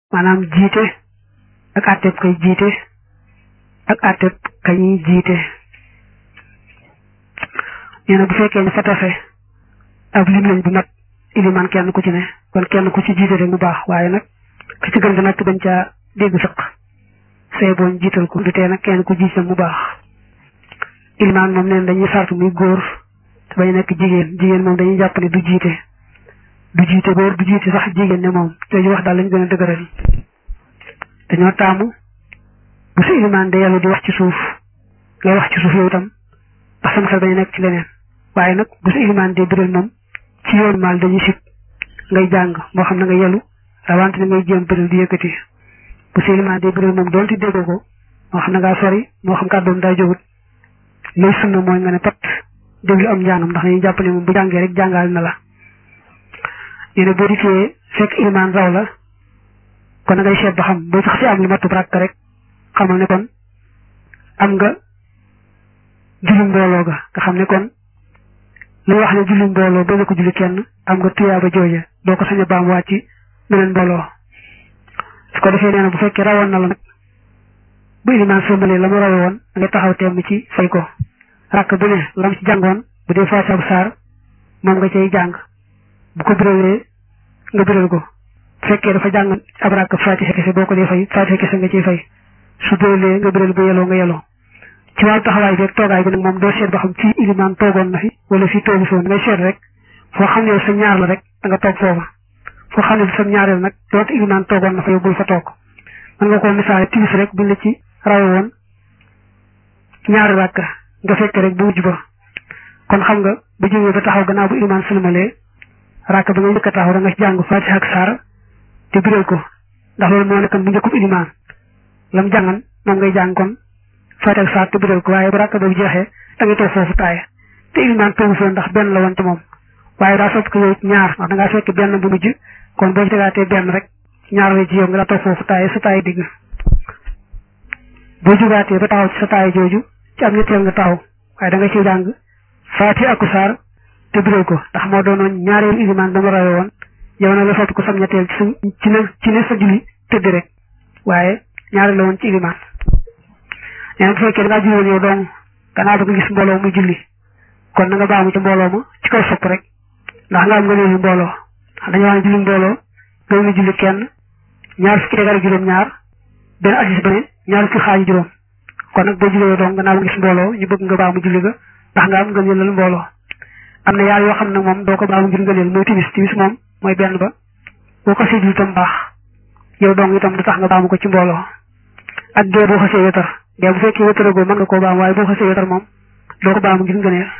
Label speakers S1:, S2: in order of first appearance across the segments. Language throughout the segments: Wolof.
S1: maanaam jiite ak àtteb kay jiite ak àtteb kañuy jiite nee na bu fekkee ne fa tase ab lim lañ bu mat iliman kenn ku ci ne kon kenn ku ci jiite rek mu baax waaye nag ki ci gën di nag bañ caa dégg sëq say boon jiital ko du tee nag kenn ku jiite mu baax iliman moom neen dañuy sartu muy góor te bañ nekk jigéen jigéen moom dañuy jàpp ne du jiite du jiite góor du jiite sax jigéen ne moom jooju wax daal lañ gën a dëgëral dañoo taamu bu sa iliman de yàlla di wax ci suuf ngay wax ci suuf yow itam ndax sama xel dañu nekk ci leneen waaye nag bu sa iliman de biral moom ci yoon maal dañuy sit ngay jàng moo xam ne nga yelu rawante ne ngay jéem biral di yëkkati bu sa iliman de biral moom doonte déggoo ko moo xam ne ngaa sori moo xam kàddoom daa jógut lay sunna mooy nga ne pat déglu am njàngam ndax dañuy jàpp ne moom bu jàngee rek jàngal na la nee na boo dikkee fekk iliman raw la kon na ngay seet ba xam boo sax si am lu matub rakk rek xamal ne kon am nga julli mbooloo ga nga xam ne kon lay wax ne julli mbooloo ba ko julli kenn am nga tuyaaba jooja doo ko sañ a baam waat ci beneen mbooloo su ko defee nee na bu fekkee rawoon na la nag bu iliman sëmbalee la mu rawe woon da ngay taxaw temm ci fay ko rakk bu ne lam ci jàngoon bu dee faatiha bu saar moom nga cay jàng bu ko biralee nga biral ko bu fekkee dafa jàng ab rakk faatiha kese boo ko dee fay faatiha kese nga ciy fay su biralee nga biral bu yeloo nga yeloo ci wàllu taxawaay bi ak toogaay bi nag moom doo seet ba xam fii iliman toogoon na fi wala fii toogu fi woon ngay seet rek foo xam ne sa ñaar la rek da nga toog foofa foo xam ne sa ñaareel nag doonte iliman toogoon na fa yow bul fa toog mën nga koo misaale timis rek buñ la ci rawe woon ñaari rakk nga fekk rek bu mujj ba kon xam nga bu jógee ba taxaw gannaaw bu iliman sulmalee rakk ba nga njëkk a taxaw da nga ci jàng fatiha ak saar te biral ko ndax loolu moo nekkoon bu njëkkub iliman lam jàngan moom ngay jàng kon fatiha ak saar te biral ko waaye bu rakk boobu jeexee da ngay toog foofu taaya te iliman toogu foofu ndax benn la woon ci moom waaye daa sopp ko yow ñaar ndax da ngaa fekk benn bu mujj kon boo ci tegaatee benn rek ñaar la ci yow nga daa toog foofu taaya sa taaya digg boo jugaatee ba taxaw ci sa taaya jooju ci am ñetteel nga taxaw waaye da nga ciy jàng fatiha ak saar te biral ko ndax moo doonoon ñaareelu iliman ba mu rawe woon yow nag la sopp ko sam ñetteel ci sa ci ne ci ne sa julli tëdd rek waaye ñaareel la woon ci iliman nee na bu fekkee da ngaa julli woon yow dong gannaaw ba nga gis mbooloo muy julli kon na nga baamu ci mbooloo ma ci kaw sopp rek ndax nga am nga léegi mbooloo dañoo wax ne julli mbooloo gën nga julli kenn ñaar fukki tegal juróom ñaar benn asis ba ne ñaar fukki xaaju juróom kon nag boo jullee dong gannaaw ba gis mbooloo ñu bëgg nga baamu julli ga ndax nga am nga jëlal mbooloo am na yaar yoo xam nag moom doo ko baamu ngir nga leel mooy timis timis moom mooy benn ba boo ko séddul itam baax yow dong itam du tax nga baamu ko ci mbooloo ak gee boo xasee wetar gee bu fekkee wetaragoo mën nga koo baamu waaye boo xasee wetar moom doo ko baamu ngir nga neel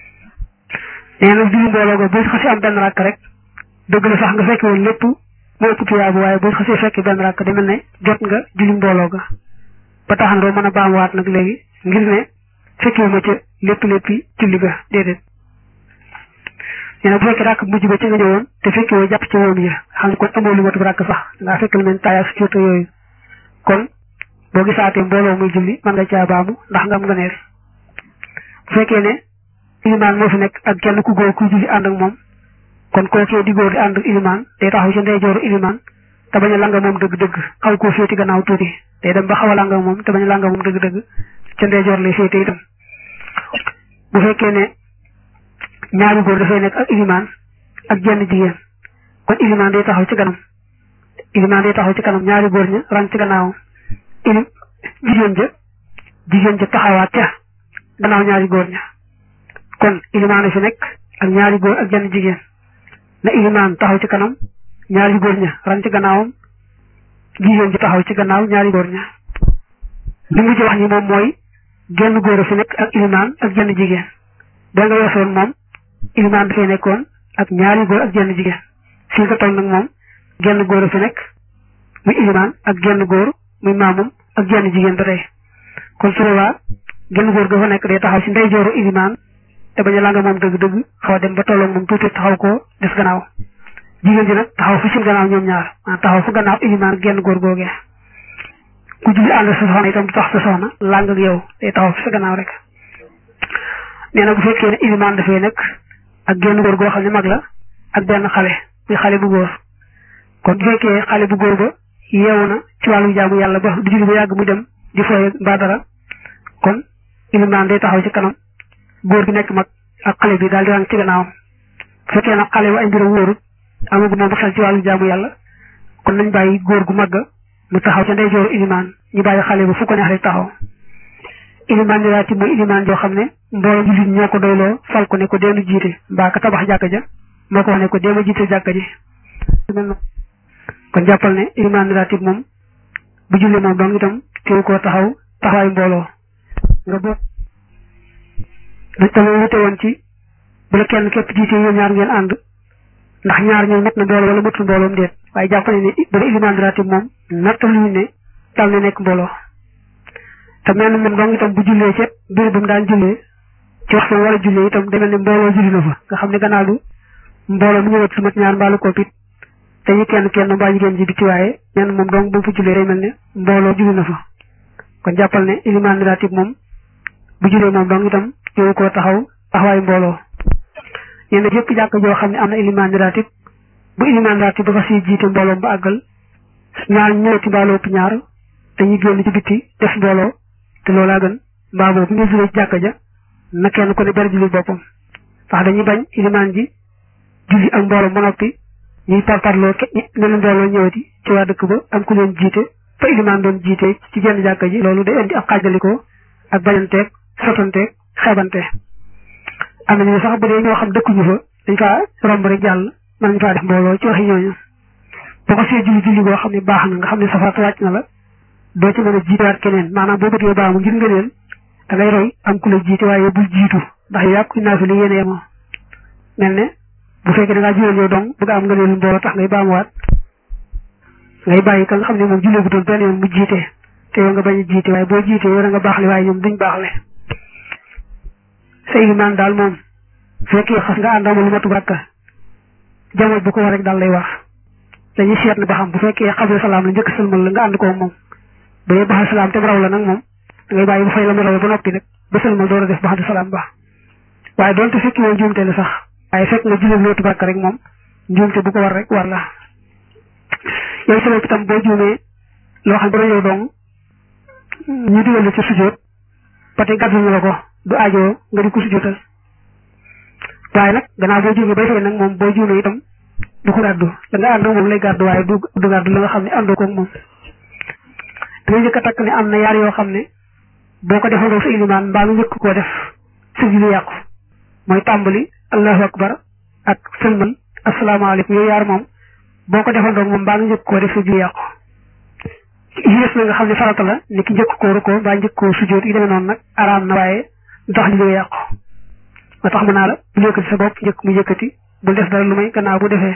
S1: nee na julli mbooloo ga boo xasee am benn rakk rek dëgg la sax nga fekke woon lépp moo ëpp tuyaabu waaye boo xasee fekkee benn rakk demel ne jot nga julli mbooloo ga ba tax na doo mën a baamuwaat nag léegi ngir ne fekkee ma ca lépp léppi julli ga déedéet nee na bu fekkee rakk mujj ba ci nga ñëwoon te fekkee woo jàpp ci woom yi xam ne kon amoo lu matub rakk sax ngaa fekk lu mel taaya su ciota yooyu kon boo gisaatee mbooloo muy julli mën nga caa baamu ndax nga am nga neer bu fekkee ne ilimaan moo fi nekk ak kenn ku góor ku julli ànd ak moom kon kookee di góor di ànd ak ilimaan day taxaw ci ndeyjooru ilimaan te bañ a langa moom dëgg-dëgg xaw koo féeti gannaaw tuuti day dem ba xaw a langa moom te bañ a langa moom dëgg-dëgg ca ndeyjoor lay féete itam bu fekkee ne ñaari góor dafay nekk ak ilimaan ak jenn jigéen kon ilimaan day taxaw ci kanam ilimaan day taxaw ci kanam ñaari góor ña rang ci gannaawam ilim jigéen ja jigéen ja taxawaat ca gannaaw ñaari góor ña kon ilimaan a fi nekk ak ñaari góor ak jenn jigéen na ilimaan taxaw ci kanam ñaari góor ña rang ci gannaawam jigéen ji taxaw ci gannaaw ñaari góor ña li mu ci wax ni moom mooy genn góor a fi nekk ak ilimaan ak jenn jigéen da nga weesoon moom ilimaan dafay nekkoon ak ñaari góor ak jenn jigéen fii nga toll nag moom genn góor a fi nekk muy ilimaan ak genn góor muy maamum ak jenn jigéen ba tey kon su boobaa genn góor ga fa nekk day taxaw ci ndeyjooru ilimaan te bañ a langa moom dëgg-dëgg xaw a dem ba tolloog moom tuuti taxaw ko des gannaaw jigéen ji nag taxaw fu seen gannaaw ñoom ñaar maanaam taxaw fu gannaaw ilimaan genn góor googee ku julli ànd sa soxna itam du tax sa soxna làng ak yow day taxaw fi sa gannaaw rek nee na bu fekkee ne ilimaan dafay nekk ak genn góor goo xam ne mag la ak benn xale muy xale bu góor kon bu fekkee xale bu góor ba yeewu na ci wàllu jaamu yàlla ba du julli ba yàgg mu dem di fooye mbaa dara kon ilimaan day taxaw ci kanam góor gi nekk mag ak xale bi daal di rang ci gannaawam bu fekkee nag xale bi ay mbiram wóorut amagu moom xel ci wàllu jaamu yàlla kon nañ bàyyi góor gu màgg mu taxaw ca ndeyjooru ilimaan ñu bàyyi xale ba fu ko neex rek taxaw ilimaan ni raati mooy ilimaan joo xam ne mbooloo jullit ñoo ko doyloo fal ko ne ko deenu jiite mbaa ka tabax jàkka ja moo ko wax ne ko deema jiite jàkka ji kon jàppal ne ilimaan ni raati moom bu julli moom dong itam teew koo taxaw taxawaayu mbooloo nga boo dañ tamit wute woon ci bu la kenn képp jiite yéen ñaar ngeen ànd ndax ñaar ñooy mat na mbooloo wala matul mbooloom déet waaye jàpp ne ne bu dee ilimaan di ratib moom nattaluñu ne dal na nekk mbooloo te mel na moom dong itam bu jullee ci biir bu mu daan jullee ci waxtu war a jullee itam demel ne mbooloo julli na fa nga xam ne gannaaw du mbooloo mu ñëwat su mat ñaar mbaalu koopit te ñu kenn kenn mbaa jigéen ji biti waaye mel moom dong bu mu fa jullee day mel ne mbooloo julli na fa kon jàppal ne ilimaan di ratib moom bu jullee moom dong itam yow koo taxaw taxawaayu mbooloo nee na jëpp jàkk joo xam ne am na ilimaan ratib bu ilimaan ratib ba fa si jiite mbooloom ba àggal ñaar ñëwati mbaaloo ëpp ñaar dañuy génn ci bitti def mbooloo te loolaa gën mbaa boobu bu ñu julee ci jàkka ja na kenn ku ne ber julli boppam ndax dañuy bañ ilimaan ji julli ak mbooloom ba noppi ñuy parparloo menn mbooloo ñëwati ci waa dëkk ba am ku leen jiite fa ilimaan doon jiite ci jenn jàkka ji loolu day indi ak xaajalikoo ak bañanteeg sotanteeg xeebante am nañu sax bu dee ñoo xam dëkkuñu fa dañ faa romb rek jàll mën nañ faa def mbooloo ci waxi ñooñu boo ko see julli julli boo xam ne baax na nga xam ne safaat wàcc na la doo ci mën a jiitewaat keneen maanaam boo bëggee baamu ngir ngëneel da ngay roy am ku la jiite waaye bul jiitu ndax yow yàqu naa fi li yéene yemoo mel ne bu fekkee da ngaa juleel yow dong bëgg am ngëneelu mbooloo tax ngay baamuwaat ngay bàyyi ka nga xam ne moom jullee bu doon benn yoon mu jiite te yow nga bañ a jiite waaye boo jiite yow da nga baaxle waaye ñoom duñ baaxle sa ilimaan daal moom fekkee xas nga àndama lu matu rakka jamono bu ko war rek daal lay wax dañuy seet ne ba xam bu fekkee xabla salaam la njëkk sëlmal la nga ànd ko moom bu dee baxal salaam te raw la nag moom da ngay bàyyi bu fay la mu rawee ba noppi nag ba sëlmal door a def baxal salaam ba waaye doonte fekki woon njuumte la sax waaye fekk nga jullit lootu rakka rek moom njuumte bu ko war rek war la yow sa bopp itam boo juumee loo xam ne yow dong ñu digal la ci sujjóot ba tey gàdduñu la ko du aajoo nga di ko sujjóotal waaye nag gannaaw boo juumee bay fay nag moom boo juumee itam du ko gàddu da nga ànd moom lay gàddu waaye du du gàddu la nga xam ne àndoo ko moom da nga njëkk a takk ne am na yaar yoo xam ne boo ko defandoo sa ilimaan mbaa nga njëkk koo def sa julli yàqu mooy tàmbali allahu akbar ak sëlmal asalaamaaleykum yooyu yaar moom boo ko defandoo moom mbaa nga njëkk koo def sa julli yàqu yées na nga xam ne farata la ni ki njëkk koo rukkoo mbaa njëkk koo sujjóot yi demee noonu nag araam na waaye ndox li lay yàqu ma tax mu naa la bu yëkkati sa bopp njëkk mu yëkkati bul def dara lu may gannaaw bu defee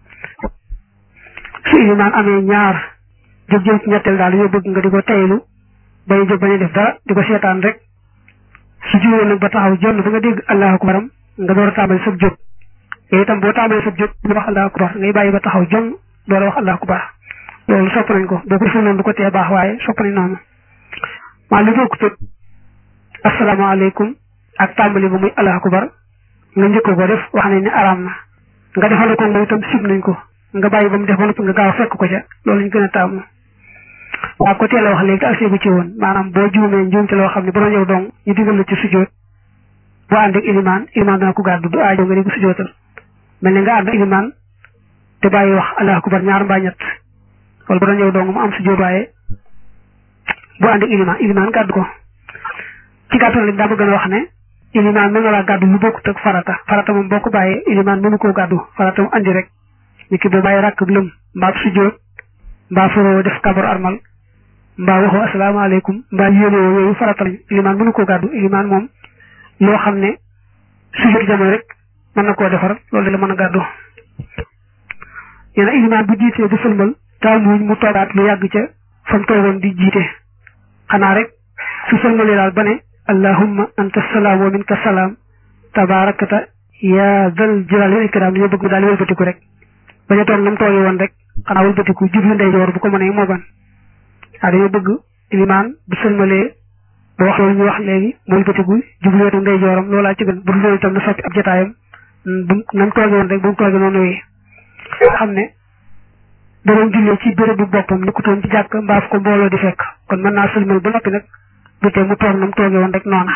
S1: su ilimaan amee ñaar jóg jëm ci ñetteel daal yoo bëgg nga di ko taylu bañ jóg bañ a def dara di ko seetaan rek su juróom nag ba taxaw jonn ba nga dégg allahu akbaram nga door a tàmbali sab jóg yooyu itam boo tàmbali sab jóg ñu wax allahu akbar ngay bàyyi ba taxaw jong door a wax allahu akbar loolu sopp nañ ko boo ko defee noonu du ko tee baax waaye sopp nañ noonu maa li bokk tëg asalaamaaleykum ak tàmbali ba muy allahu akbar nga njëkk ko def wax nañ ne araam na nga defal ko moom itam sib nañ ko nga bàyyi ba mu def ba noppi nga gaaw fekk ko ca loolu ñu gën a taamu waaw ko teel a wax léegi te aseegu ci woon maanaam boo juumee njuumte loo xam ne bu doon yow dong ñu digal la ci sujjóot boo ànd ak ilimaan ilimaan dana ko gàddu du aajo nga di ko sujjóotal mel ne nga ànd ak ilimaan te bàyyi wax allahu akbar ñaar mbaa ñett wala bu doon yow dong mu am sujjóot waaye boo ànd ak ilimaan ilimaan gàddu ko ci gàttal rek daa bëgg a wax ne ilimaan mën na laa gàddu lu bokkut ak farata farata moom boo ko bàyyee ilimaan mënu koo gàddu farata mu andi rek ni ki boo bàyyi rakk lëm mbaa sujjóot mbaa faroo def kabar armal mbaa waxoo asalaamaaleykum mbaa yéenewoo yooyu farata lañ ilimaan mënu koo gàddu ilimaan moom loo xam ne sujjóot jamono rek mën na koo defar loolu la mën a gàddu nee na ilimaan bu jiitee bu sëlmal taamuñ mu toogaat lu yàgg ca fa mu toogoon di jiite xanaa rek su sëlmalee daal ba ne allahumma anta salaam wa minka salaam tabaarakata yaa dal jalaali wal ikraam dañoo bëgg mu daal di wëlbatiku rek bañ a toog na mu toogee woon rek xanaa wëlbatiku jublu ndeyjoor bu ko mënee moo ban waaw dañoo bëgg ilimaan bu sëlmalee ba wax loolu ñu wax léegi mu wëlbatiku jublu wetu ndeyjooram loolaa ci gën bu dul loolu itam na soppi ab jotaayam bu na mu toogee woon rek bu mu toogee noonu wéy xam ne da doon jullee ci béréb bu boppam ni ku toon ci jàkk mbaaf ko mbooloo di fekk kon mën naa sëlmal ba noppi nag du tee mu toog na mu toogee woon rek noona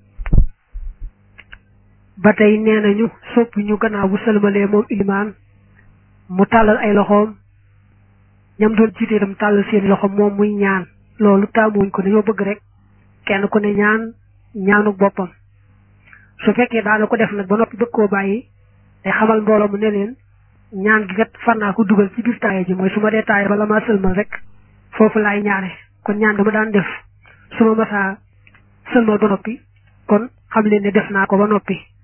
S1: ba tey nee nañu sopp ñu gannaaw bu sëlmalee moom ilimaan mu tàllal ay loxoom ñam doon jiite itam tàllal seen loxoom moom muy ñaan loolu taamuwuñ ko dañoo bëgg rek kenn ku ne ñaan ñaanu boppam su fekkee daana ko def nag ba noppi bëgg koo bàyyi day xamal mbooloo mu ne leen ñaan gi kat far naa ko dugal ci biir taaye ji mooy su ma dee taaye bala maa sëlmal rek foofu laay ñaane kon ñaan dama daan def su ma masaa sëlmal ba noppi kon xam leen ne def naa ko ba noppi